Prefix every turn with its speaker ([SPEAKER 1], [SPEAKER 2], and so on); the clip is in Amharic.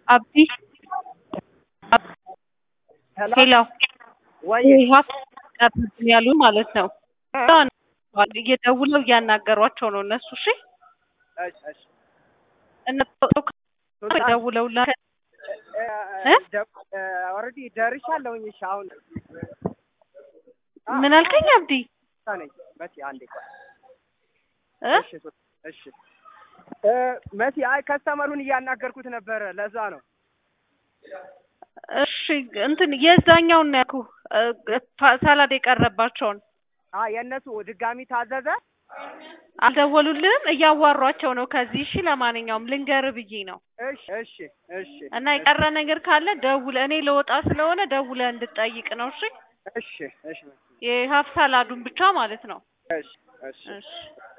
[SPEAKER 1] አብዲ ሄሎ
[SPEAKER 2] ወይ
[SPEAKER 1] ቀርብን ያሉ ማለት ነው። እየደውለው እያናገሯቸው ነው እነሱ። እሺ
[SPEAKER 2] እሺ እሺ
[SPEAKER 1] እነሱ ደውለውላ
[SPEAKER 2] ኦልሬዲ ደርሻለሁኝ። እሺ አሁን
[SPEAKER 1] ምን አልከኝ አብዲ?
[SPEAKER 2] ነኝ መሲ አንዴ ቆይ።
[SPEAKER 1] እ
[SPEAKER 2] እሺ እሺ እ መሲ አይ ከስተመሩን እያናገርኩት ነበረ ለዛ ነው።
[SPEAKER 1] እሺ እንትን የዛኛውን ነው ያልኩህ ሳላድ የቀረባቸውን
[SPEAKER 2] አ የእነሱ ድጋሚ ታዘዘ።
[SPEAKER 1] አልደወሉልህም? እያዋሯቸው ነው ከዚህ። እሺ ለማንኛውም ልንገርህ ብዬ ነው
[SPEAKER 2] እሺ እሺ እሺ
[SPEAKER 1] እና የቀረ ነገር ካለ ደውለህ እኔ ለወጣ ስለሆነ ደውለህ እንድጠይቅ ነው። እሺ
[SPEAKER 2] እሺ እሺ
[SPEAKER 1] የሀፍ ሳላዱን ብቻ ማለት ነው።
[SPEAKER 2] እሺ እሺ
[SPEAKER 1] እሺ